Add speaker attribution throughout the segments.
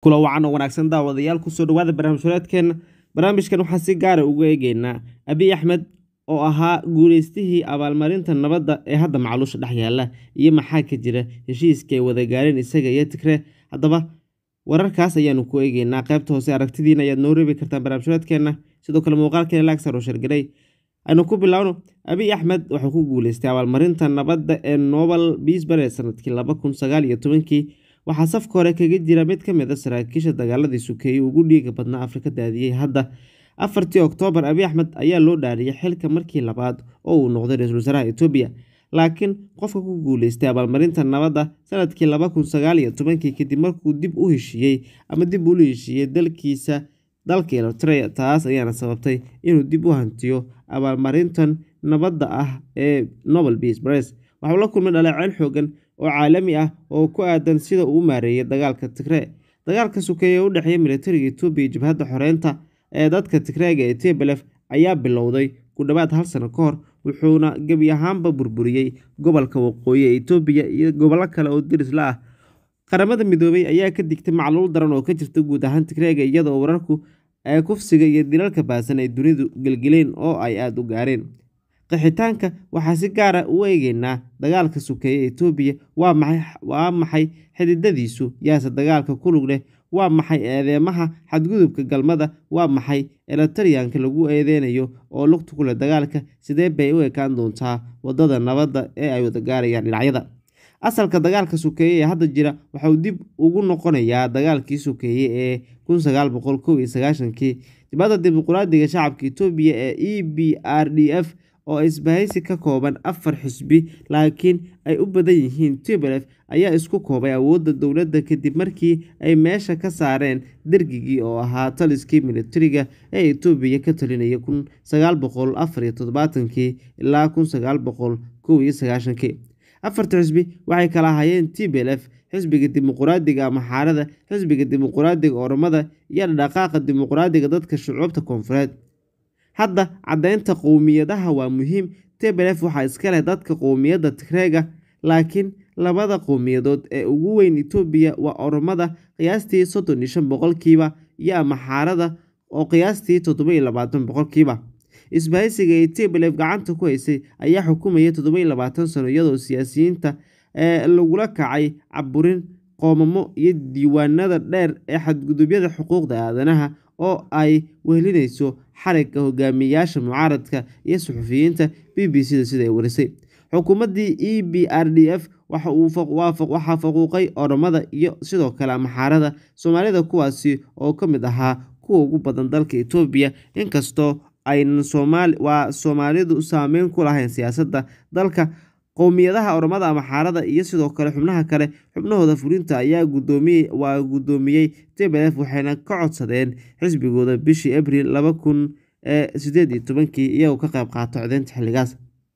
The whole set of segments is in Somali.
Speaker 1: kula wacan oo wanaagsan daawadayaal kusoo dhawaada barnaamijhoreedkeena barnaamijkan waxaa si gaara ugu eegeynaa abiy axmed oo ahaa guuleystihii abaalmarinta nabadda ee hadda macluusha dhex yaala iyo maxaa ka jira heshiiska ay wada gaareen isaga iyo tigree haddaba wararkaas ayaanu ku eegeynaa qaybta hoose aragtidiina ayaad noo reebi kartaan barnaamijhoreedkeena sidoo kale muuqaalkeena lagsaro shargaray aynu ku bilaawno abiy axmed wuxuu ku guuleystay abaalmarinta nabadda ee nobel biisbare sanadkii laba kun sagaal iyo tobankii waxaa safka hore kaga jira mid ka mid a saraakiisha dagaaladii sukeeyey ugu dhiiga badnaa afrika daadiyey hadda afartii oktoobar abiy axmed ayaa loo dhaariyay xilka markii labaad oo uu noqday ra-iisul wasaaraha etoobiya laakiin qofka ku guuleystay abaalmarinta nabadda sanadkii laba kun sagaal iyo tobankii kadib markuu dib u heshiiyey ama dib ula heshiiyey dalkiisa dalka eritrea taas ayaana sababtay inuu dib u hantiyo abaalmarintan nabadda ah ee nobel peace prize waxuu la kulmay dhaleeceyn xoogan oo caalami ah oo ku aadan sida uu u maareeyay dagaalka tigree dagaalka sukeeye ee u dhexeeya militariga etoobiya iyo jabhadda xoreynta ee dadka tigreega ee tebelef ayaa bilowday ku dhowaad hal sano ka hor wuxuuna gebi ahaanba burburiyey gobolka waqooyi ee etoobiya iyo gobollo kale oo diris la ah qaramada midoobay ayaa ka digtay macluul daran oo ka jirta guud ahaan tigreega iyadaoo wararku ee kufsiga iyo dilalka baasan ay dunidu gelgeleen oo ay aada u gaareen qixitaanka waxaa si gaara u eegeynaa dagaalka sukeeye etoobiya waa maxay xididadiisu yaase dagaalka kulug leh waa maxay eedeemaha xadgudubka galmada waa maxay eritariyanka lagu eedeynayo oo lugta ku leh dagaalka sidee bay u ekaan doontaa wadada nabadda ee ay wada gaarayaan dhinacyada asalka dagaalka sukeeye ee hadda jira waxauu dib ugu noqonayaa dagaalkii sukeeye ee kun sagaal boqol kow iyo sagaashankii dibadda dimuquraadiga shacabka etoobiya ee e b r d f oo isbahaysi ka kooban afar xisbi laakiin ay u badan yihiin tblf ayaa isku koobay awoodda dowladda kadib markii ay meesha ka saareen dergigii oo ahaa taliskii militariga ee etoobiya ka talinaya kun sagaal boqol afar iyo toddobaatankii ilaa kun sagaal boqol kow iyo sagaashankii afarta xisbi waxay kala ahaayeen tblf xisbiga dimuquraadiga amaxaarada xisbiga dimuquraadiga oromada iyo dhaqaaqa dimuquraadiga dadka shucuubta koonfureed hadda caddeynta qowmiyadaha waa muhiim tblf waxaa iska leh dadka qowmiyadda tigreega laakiin labada qowmiyadood ee ugu weyn etoobiya waa oromada qiyaastii soddon iyo shan boqolkiiba iyo amaxaarada oo qiyaastii toddoba iyo labaatan boqolkiiba isbahaysiga ee tblf gacanta ku haysay ayaa xukumaya toddoba iyo labaatan sano iyadoo siyaasiyiinta ee lagula kacay caburin qoomamo iyo diiwaanada dheer ee xadgudubyada xuquuqda aadanaha oo ay wehelinayso xarigga hogaamiyayaasha mucaaradka iyo suxufiyiinta b b c da sida ay warisay xukuumaddii e b r d f waxaa faquuqay oromada iyo sidoo kale amaxaarada soomaalida kuwaasi oo ka mid ahaa kuwa ugu badan dalka etoobiya inkastoo aynan waa soomaalidu saameyn ku lahayn siyaasadda dalka qowmiyadaha oromada amaxaarada iyo sidoo kale xubnaha kale xubnahooda fulinta ayaa waa guddoomiyey tblf waxayna ka codsadeen xisbigooda bishii abril laba kun sideed iyo tobankii iyagoo ka qayb qaato codeynta xilligaas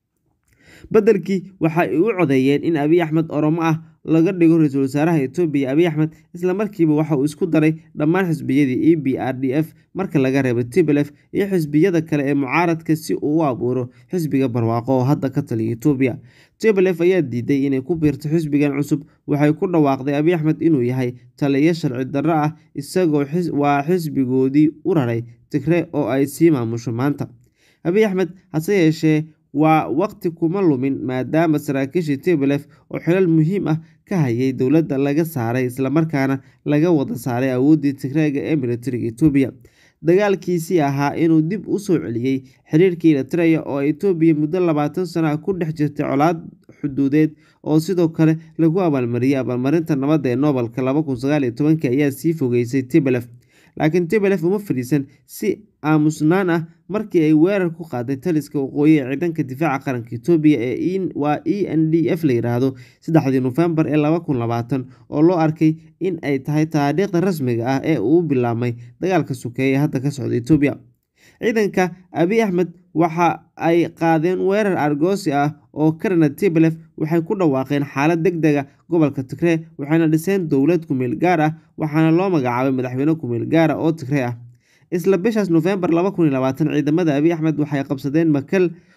Speaker 1: beddelkii waxa ay u codeeyeen in abiy axmed oromo ah laga dhigo ra-iisul wasaaraha etoobiya abiy axmed islamarkiiba waxa uu isku daray dhammaan xisbiyadii e b r d f marka laga reebo tblf iyo xisbiyada kale ee mucaaradka si uu u abuuro xisbiga barwaaqo oo hadda ka taliya etoobiya tblf ayaa diiday inay ku biirto xisbigan cusub waxay ku dhawaaqday abiy axmed inuu yahay taliyo sharci darro ah isagoo waa xisbigoodii u raray tigree oo ay sii maamusho maanta abiy axmed hase yeeshee waa waqti kuma lumin maadaama saraakiishii tblf oo xilal muhiim ah ka hayay dowladda laga saaray islamarkaana laga wada saaray awooddii tigreega ee militariga etoobiya dagaalkiisii ahaa inuu dib u soo celiyey xiriirkii eritrea oo etoobiya muddo labaatan sano ah ku dhex jirtay colaad xuduudeed oo sidoo kale lagu abaalmariyey abaalmarinta nabadda ee noobelka laba kun sagaal iyo tobankii ayaa sii fogeysay tblf laakiin tblf uma fadhiisan si aamusnaan ah markii ay weerar ku qaaday taliska waqooyi ee ciidanka difaaca qaranka etoobiya ee waa e n d f la yidhaahdo saddexdii nofembar ee laba kun labaatan oo loo arkay in ay tahay taariikhda rasmiga ah ee uu bilaabmay dagaalka sukeeye ee hadda ka socda etoobiya ciidanka abiy axmed waxa ay qaadeen weerar argoosi ah oo karana tblf waxay ku dhawaaqeen xaalad deg dega gobolka tigree waxayna dhiseen dowlad kumeel gaar ah waxaana loo magacaabay madaxweyne kumeel gaara oo tigree ah isla bishaas nofembar laba kun iyo labaatan ciidamada abiy axmed waxay qabsadeen makal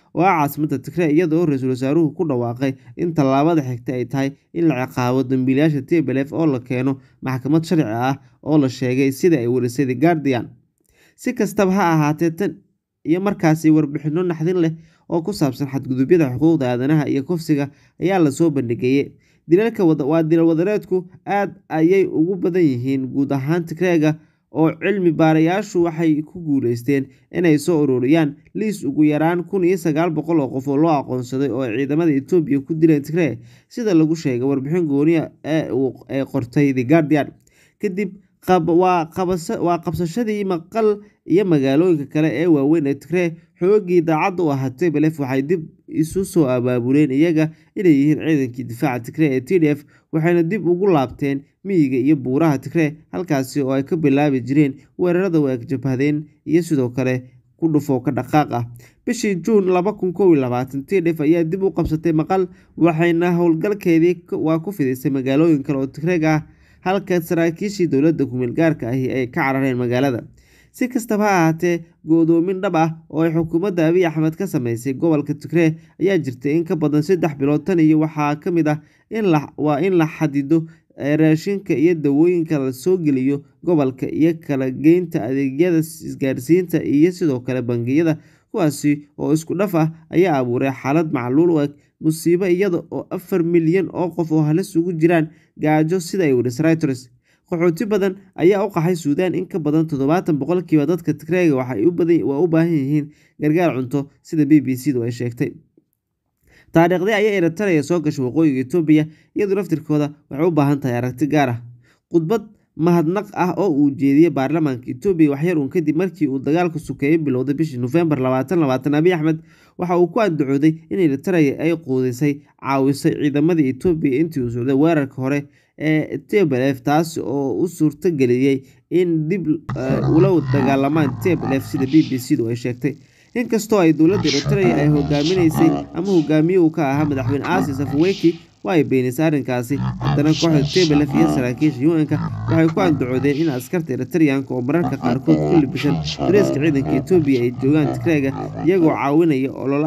Speaker 1: oo ah caasimadda Tigray iyadoo ra-iisul wasaaruhu ku dhawaaqay in tallaabada xigta ay tahay in la ciqaabo dambiilayaasha TPLF oo la keeno maxkamad sharci ah oo la sheegay sida ay warisay The Guardian. Si kastaba ha ahaatee, tan iyo markaasi warbixinno naxdin leh oo ku saabsan xadgudubyada xuquuqda aadanaha iyo kufsiga ayaa la soo bandhigay. Dilalka waa dilal wadareedku aad ayay ugu badan yihiin guud ahaan Tigray-ga oo cilmi baarayaashu waxay ku guuleysteen inay soo ururiyaan liis ugu yaraan kun iyo sagaal boqol oo qof oo loo aqoonsaday oo ay ciidamada Itoobiya ku dileen Tigray, sida lagu sheegay warbixin gooni ah oo ay qortay The Guardian. Kadib waa qabsashadii maqal iyo magaalooyinka kale ee waaweyn ee Tigray, xooggii daacadda u ahaa TPLF waxay dib isu soo abaabuleen iyaga inay yihiin ciidankii difaaca Tigray ee TDF, waxayna dib ugu laabteen miyiga iyo buuraha Tigray, halkaasi oo ay ka bilaabi jireen weerarada jabhadeyn iyo sidoo kale ku dhufo ka dhaqaaq ah. Bishii Juun laba kun kow iyo labaatan, TDF ayaa dib u qabsatay maqal, waxayna howlgalkeedii ku fidisay magaalooyin kale oo Tigray ah, halka saraakiishii dowladda ku-meel gaarka ahi ay ka carareen magaalada. Si kastaba ha ahaatee, go'doomin dhab ah oo ay xukuumadda Abiy Axmed ka sameysay gobolka Tigray ayaa jirtay in ka badan saddex bilood tan iyo waxaa ka mid ah waa in la xadido raashinka iyo dawooyinka la soo geliyo gobolka iyo kala geynta adeegyada isgaarsiinta iyo sidoo kale bangiyada, kuwaasi oo isku dhaf ah ayaa abuuray xaalad macluul u eg musiibo iyada oo afar milyan oo qof oo halis ugu jiraan gaajo sida ay warisay Reuters. Qaxooti badan ayaa u qaxay Suudaan, in ka badan todobaatan boqolkiiba dadka Tigray waa u baahan yihiin gargaar cunto, sida BBC-du ay sheegtay. Taariikhdii ayay Eritrea soo gashay waqooyiga Itoobiya, iyadoo laftirkeeda waxay u baahan tahay aragti gaar ah. Khudbad mahadnaq ah oo uu jeediyay baarlamaanka Itoobiya waxyar uun kadib markii uu dagaalku sokeeye bilowday bishii Noofembar labatan labaatan, Abiy Axmed waxa uu ku andacooday in Eritrea ay quudisay caawisay ciidamada Itoobiya intii uu socday weerarka hore ee TPLF, taas oo u suurta geliyay in dib ula dagaalamaan TPLF sida BBC-du ay sheegtay. Inkastoo ay dowladda Eritrea ay hogaaminaysay ama hogaamiye uu ka ahaa madaxweyne Asis Afwerki waa ay beenisay arrinkaasi, haddana kooxda TPLF iyo saraakiisha UN-ka waxay ku andacoodeen in askarta Eritrean-ka oo mararka qaarkood ku libisan dareeska ciidanka Itoobiya ay joogaan Tigray-ga, iyagoo caawinaya olole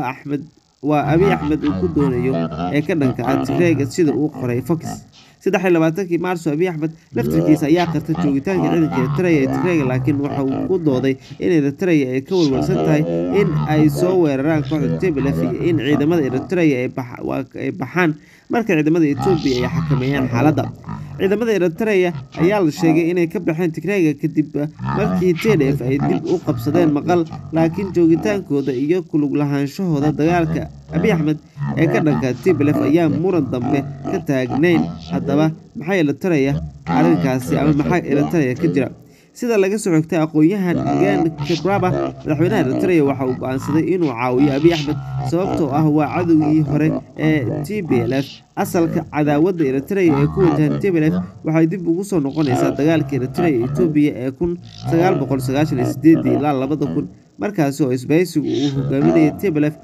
Speaker 1: waa Abiy Axmed uu ku doonayo ee ka dhanka ah Tigray-ga sida uu qoray Fox. Saddex iyo labaatankii Maarso, Abiy Axmed laftirkiisa ayaa qirtay joogitaanka ciidanka Eritrea ee Tigray, laakiin waxa uu ku dooday in Eritrea ay ka walwalsan tahay in ay soo weeraraan kooxda TPLF iyo in ciidamada Eritrea ay baxaan marka ciidamada Itoobiya ay xakameeyaan xaaladda. Ciidamada Eritrea ayaa la sheegay inay ka baxeen Tigray kadib markii TDF ay dib u qabsadeen maqal, laakiin joogitaankooda iyo ku lug lahaanshahooda dagaalka Abiy Axmed ee ka dhanka TPLF ayaan muran dambe ka taagnayn. Haddaba, maxay Eritrea arrinkaasi ama maxaa Eritrea ka jira? Sida laga soo xigtay aqoonyahan Gen Kipraba, madaxweynaha Eritrea waxa uu go'aansaday inuu caawiyo Abiy Axmed sababtoo ah waa cadowgii hore ee TPLF. Asalka cadaawadda Eritrea ee ku wajahan TPLF waxay dib ugu soo noqonaysaa dagaalkii Eritrea iyo Itoobiya ee kun sagaal boqol sagaashan iyo sideedii ilaa labada kun, markaasi oo isbahaysigu uu hogaaminayay TPLF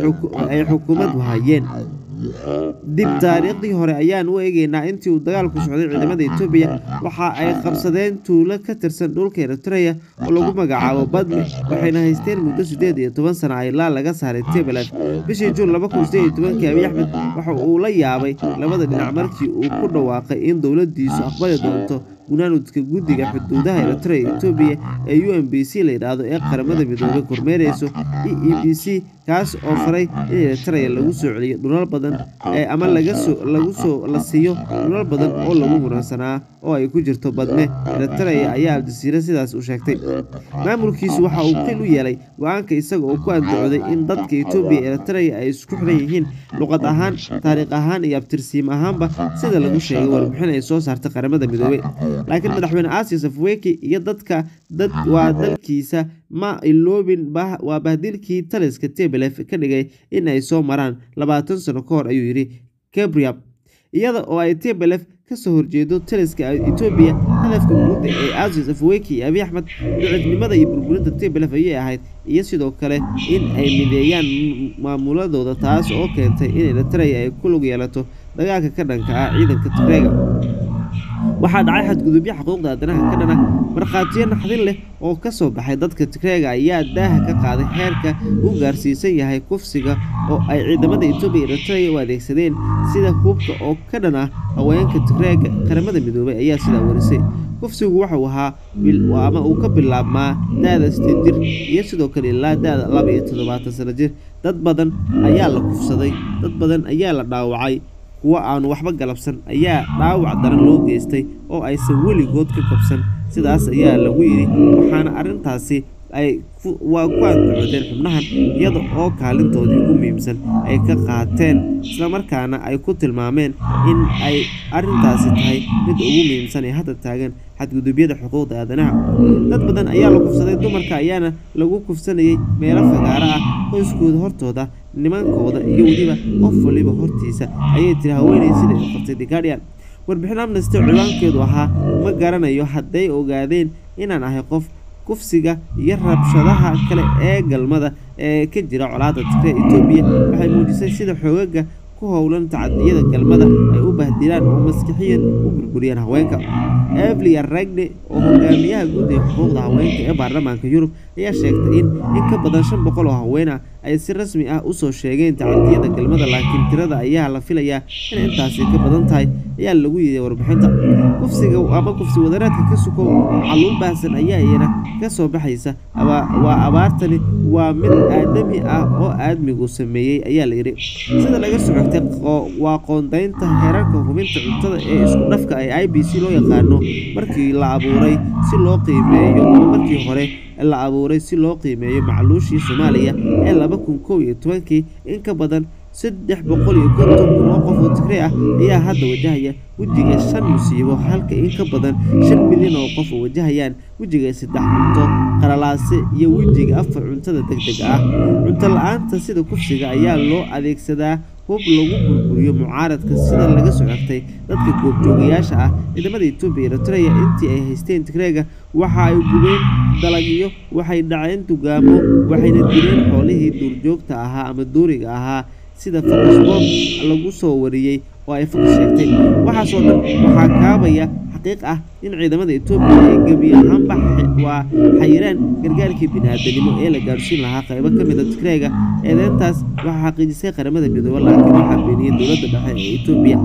Speaker 1: ay xukuumad hayeen. Dib taariikhdii hore ayaan u eegaynaa intii uu dagaalku socday ciidamada Itoobiya waxa ay qabsadeen tuulo ka tirsan dhulka Eritrea oo lagu magacaabo Badme, waxayna haysteen muddo siddeed iyo toban sano ilaa laga saaray TPLF. Bishii Juun laba kun siddeed iyo tobankii, Abiy Axmed waxa uu la yaabay labada dhinac markii uu ku dhawaaqay in dowladdiisu aqbali doonto gunaanudka guddiga xuduudaha Eritrea iyo Itoobiya ee UNPC la yiraahdo ee qaramada midoobay kormeerayso EEBC, kaas oo faray in Eritrea lagu soo celiyo dhulal badan ama la siiyo dhulal badan oo lagu muransanaa oo ay ku jirto Badme. Eritrea ayaa Al-Jazeera sidaas u sheegtay. Maamulkiisu waxa uu xil u yeelay go'aanka isaga oo ku andacooday in dadka Itoobiya iyo Eritrea ay isku xidhan yihiin luqad ahaan, taariikh ahaan iyo abtirsiimo ahaanba sida lagu sheegay warbixin ay soo saartay qaramada midoobay. Laakiin madaxweyne Asis Afwerki iyo dadka waa dalkiisa ma iloobin waa bahdilkii taliska TPLF ka dhigay in ay soo maraan labaatan sano ka hor, ayuu yidhi Kiprab. Iyada oo ay TPLF ka soo horjeedo taliska Itoobiya, hadafka guud ee Asis Afwerki iyo Abiy Axmed daciifnimada iyo burburinta TPLF ayay ahayd, iyo sidoo kale in ay mideeyaan maamuladooda, taas oo keentay in Eritrea ay ku lug yeelato dagaalka ka dhanka ah ciidanka Tigray-ga. waxaa dhacay xadgudubyo xuquuqda aadanaha ka dhana markhaatiyo naxdin leh oo ka soo baxay dadka tigreega ayaa daaha ka qaaday heerka uu gaarsiisan yahay kufsiga oo ay ciidamada etoobiya iyo eritrea u adeegsadeen sida hubka oo ka dhan ah haweenka tigreega qaramada midoobay ayaa sidaa warisay kufsigu wuxuu ahaa ama uu ka bilaabmaa da-da sideed jir iyo sidoo kale ilaa da-da laba iyo toddobaatan sano jir dad badan ayaa la kufsaday dad badan ayaa la dhaawacay kuwo aanu waxba galabsan ayaa dhaawac daran loo geystay oo aysan weligood ka kabsan sidaas ayaa lagu yidhi waxaana arrintaasi ay waa ku andacoodeen xubnahan iyada oo kaalintoodii ugu muhiimsan ay ka qaateen islamarkaana ay ku tilmaameen in ay arrintaasi tahay mid ugu muhiimsan ee hadda taagan xadgudubyada xuquuqda aadanaha dad badan ayaa la kufsaday dumarka ayaana lagu kufsanayay meelo fagaaro ah qoyskooda hortooda nimankooda iyo weliba qof waliba hortiisa ayay tiri haweenay sida ay qortay the guardian warbixin amnesty ciwaankeedu ahaa ma garanayo hadday ogaadeen inaan ahay qof kufsiga iyo rabshadaha kale ee galmada ee ka jira colaadda tigre etoobiya waxay muujisay sida xoogaga ku howlan tacadiyada galmada ay u bahdilaan oo maskixiyan u burburiyaan haweenka evlia ragne oo hogaamiyaha guud ee xuquuqda haweenka ee baarlamaanka yurub ayaa sheegtay in in ka badan shan boqol oo haween ah ay si rasmi ah usoo sheegeen tacadiyada galmada laakiin tirada ayaa la filayaa inay intaasi ka badan tahay ayaa lagu yidhi warbixinta kufsiga ama kufsi wadareedka ka sukow caluul baahsan ayaa iyana ka soo baxaysa waa abaartani waa mid aadami ah oo aadmigu sameeyey ayaa la yidhi sida laga soo xogtay waa qoondaynta heerarka hubinta cuntada ee isku dhafka ee i b c loo yaqaano markii la abuuray si loo qiimeeyo markii hore la abuuray si loo qiimeeyo macluushii soomaaliya ee laba kun kow iyo tobankii in ka badan saddex boqol iyo konton kun oo qof oo tigree ah ayaa hadda wajahaya wejiga shan musiibo halka in ka badan shan milyan oo qof oo wajahayaan wejiga saddex cunto qalalaase iyo wejiga afar cuntada deg deg ah cunto la-aanta sida kufsiga ayaa loo adeegsadaa hub lagu burburiyo mucaaradka sida laga soo xigtay dadka goobjoogayaasha ah ciidamada etoobiya eritrea intii ay haysteen tigreega waxa ay gubeen dalagyo waxay dhaceen dugaamo waxayna dileen xoolihii duurjoogta ahaa ama duuriga ahaa sida fakasbob lagu soo wariyey oo ay fakas sheegtay waxaasoo dhan waxaa kaabaya xaqiiq ah in ciidamada etoobiya ay gebi ahaanba waa xayiraan gargaarkii bini-aadanimo ee la gaadhsiin lahaa qaybo ka mid a tigreega eedeyntaas waxaa xaqiijisay qaramada midoobe laakiin waxaa beeniyey dowladda dhexe ee etoobiya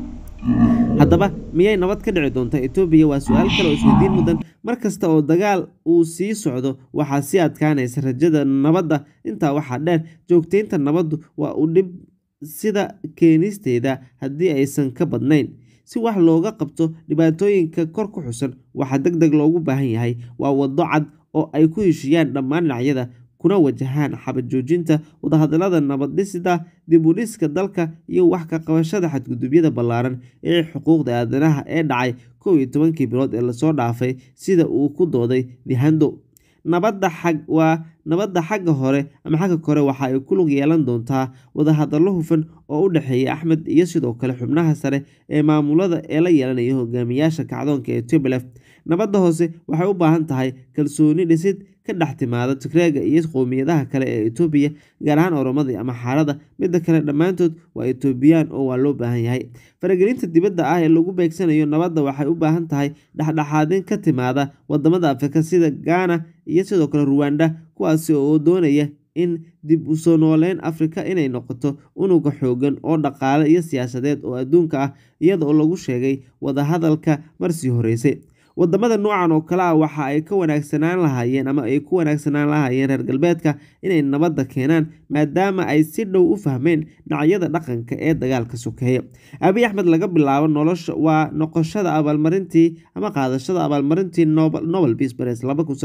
Speaker 1: haddaba miyay nabad ka dhici doontaa etoobiya waa su-aal kale oo isweydiin mudan mar kasta oo dagaal uu sii socdo waxaa sii adkaanaysa rajada nabadda intaa waxaa dheer joogtaynta nabaddu waa u dhib sida keenisteeda haddii aysan ka badnayn si wax looga qabto dhibaatooyinka kor ku xusan waxaa deg deg loogu baahan yahay waa waddo cad oo ay ku heshiiyaan dhammaan dhinacyada kuna wajahaan xabad joojinta wadahadalada nabaddhisida dib u dhiska dalka iyo wax ka qabashada xadgudubyada ballaaran ee xuquuqda aadanaha ee dhacay kow iyo tobankii bilood ee lasoo dhaafay sida uu ku dooday dihando nabadda xag waa nabadda xagga hore ama xagga kore waxa ay ku lug yeelan doontaa wadahadallo hufan oo u dhexeeya axmed iyo sidoo kale xubnaha sare ee maamulada ee la yeelanaya hogaamiyaasha kacdoonka ee tubelef nabadda hoose waxay u baahan tahay kalsooni dhisid ka dhex timaada tigreega iyo qowmiyadaha kale ee etoobiya gaar ahaan oromada ama xaarada midda kale dhammaantood waa etoobiyaan oo waa loo baahan yahay faragelinta dibadda ah ee lagu beegsanayo nabadda waxay u baahan tahay dhexdhexaadin ka timaada wadamada afrika sida gaana iyo sidoo kale ruwanda kuwaasi oo doonaya in dib u soo nooleyn afrika inay noqoto unuga xoogan oo dhaqaale iyo siyaasadeed oo adduunka ah iyada oo lagu sheegay wadahadalka marsii horeysay wadamada noocan oo kale ah waxa ay ka wanaagsanaan lahaayeen ama ay ku wanaagsanaan lahaayeen reer galbeedka inay nabadda keenaan maadaama ay si dhow u fahmeen dhinacyada dhaqanka ee dagaalka sokeeya abiy axmed laga bilaabo nolosha waa noqoshada abaalmarintii ama qaadashada abaalmarintii nobel peace prize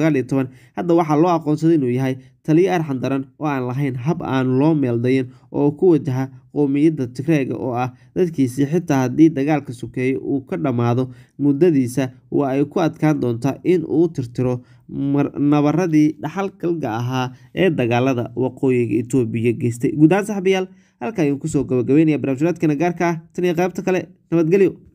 Speaker 1: hadda waxaa loo aqoonsaday inuu yahay taliyo arxan daran oo aan lahayn hab aan loo meeldayin oo ku wajaha qowmiyadda tigreega oo ah dadkiisii xitaa haddii dagaalka sokeeye uu ka dhammaado muddadiisa waa ay ku adkaan doontaa in uu tirtiro nabaradii dhaxalgalga ahaa ee dagaalada waqooyiga etoobiya geystay guud ahaan saxabayaal halka ayaan kusoo gabagabeynaya barnaamijyaadkana gaarka ah tan iyo qaybta kale nabadgelyo